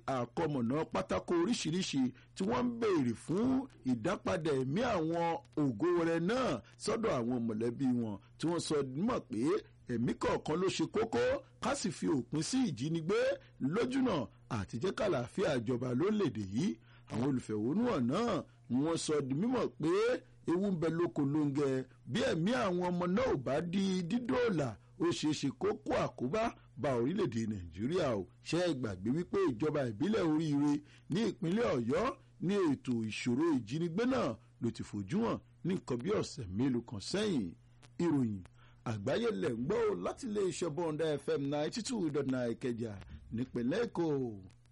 àkọmọ̀nà pátákó oríṣiríṣi tí wọ́n ń béèrè fún ìdápadà ẹ̀mí àwọn ògo rẹ̀ náà sọ́dọ̀ àwọn mọ̀lẹ́bí wọn tí wọ́n sọ mọ̀ pé ẹ̀mí kọ̀ọ̀kan ló ṣe kókó ká sì fi òpin sí ìjínigbé lójúnà àti jẹ́ kàlàáfíà ìjọba lórílẹ̀‐èdè yìí àwọn olùfẹ̀hónúhàn náà ni wọ́n sọ di mímọ̀ pé ewu ń bẹ lóko lóńgẹ bí ẹ̀mí àwọn ọmọ náà ò bá di dídòòlà ó ṣeé ṣe kó kó àkóbá bá orílẹ̀-èdè nàìjíríà ò ṣe é gbàgbé wípé ìjọba ìbílẹ̀ oríire ní ìpínlẹ̀ ọ̀yọ́ ní ètò ìṣòro ìjínigbé náà ló ti fojú hàn ní nǹkan bí ọ̀sẹ̀ mélòó kan sẹ́yìn ìròyìn àgbáyé lẹ̀ ń gbọ́ láti ilé iṣẹ́ bọ́ńdà fm ninety two dot nine ìkẹjà nípínlẹ̀ èkó.